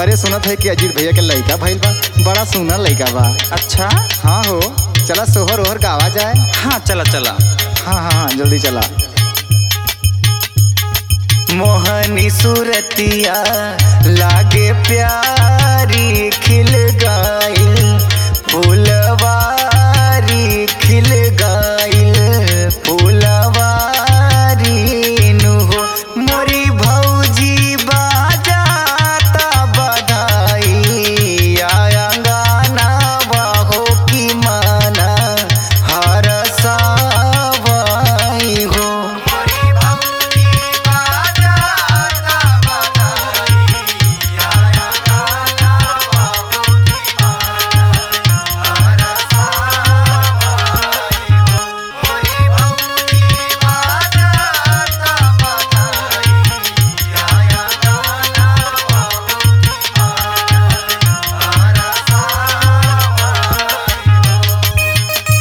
अरे सुनत है कि अजीत भैया के लड़का भइल बा बड़ा सुंदर लड़का बा अच्छा हाँ हो चला सोहर ओहर गावा जाए हाँ चला चला हाँ हाँ हाँ जल्दी चला मोहनी सूरतिया लागे प्यारी खिल गाइल फूलवारी खिल गाइल फूलवारी नु हो मोरी भौजी बाजाता बधाई आया गाना बाहो की माना हर सावाई हो मोरी भौजी बाजाता बधाई आया गाना बाहो की माना हर सावाई हो मोरी भौजी बाजाता बधाई आया गाना बाहो की माना हर सावाई हो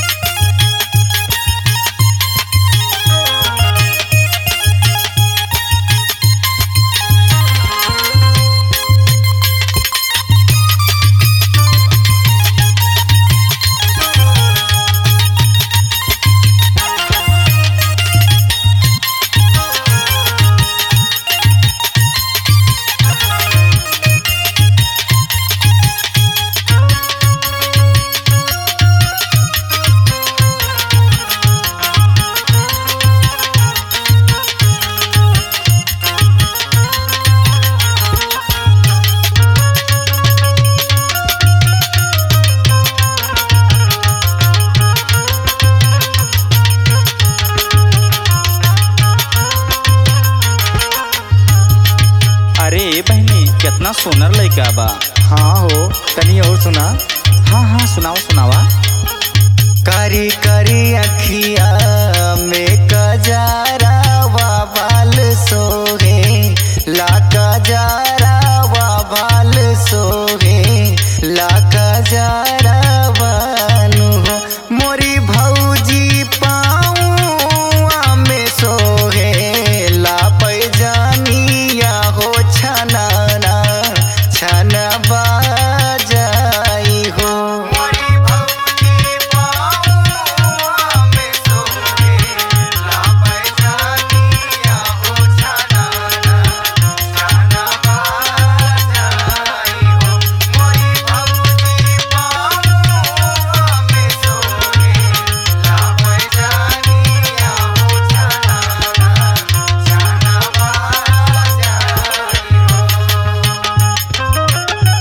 अरे ए बहनी कितना सोनर लड़का बा हाँ हो तनी और सुना हाँ हाँ सुनाओ सुनावा कारी कारी अखिया में कजारा वा बाल सोहे ला कजारा वा बाल सोहे ला कजारा वानु हो मोरी भौजी पाऊँ में सोहे ला पैजानिया हो छनाना छना बाजाई हो मोरी भौजी पाऊँ में सोहे ला पैजानिया हो छनाना छना बाजाई हो मोरी भौजी पाऊँ में सोहे ला पैजानिया हो छनाना छना बाजाई हो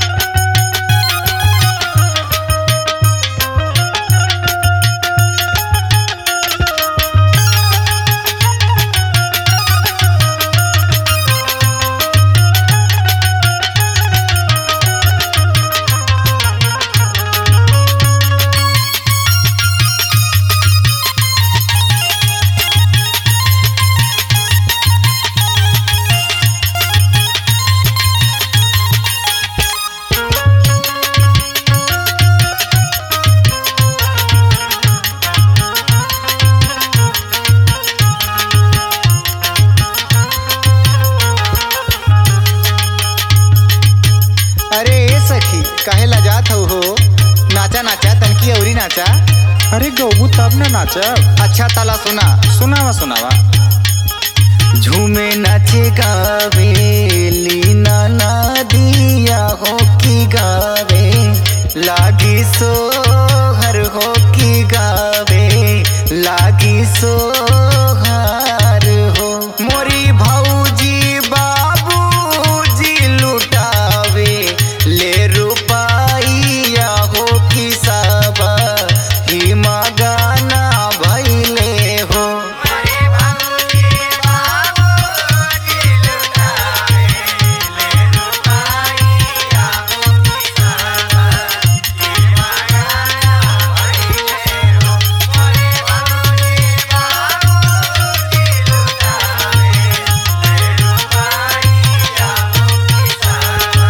अरे ए सखी काहे लजात हो हो नाचा नाचा तनकी औरी नाचा अरे गौबू तब ना नाचब अच्छा ताला सुना सुनावा सुनावा झूमे नाचे गावे लीना ना दिया हो की गावे लागी सो हर हो की गावे लागी सो हर हो मोरी भौजी बाबूजी लुटावे ले रुपाइया हो की साबा ही गाना भैले हो मोरी भौजी बाबूजी लुटावे ले रुपाइया हो की साबा ही गाना भैले हो मोरी भौजी बाबूजी लुटावे ले रुपाइया हो की साबा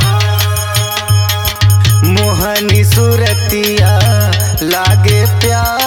मोहनी सुरतिया लागे प्यार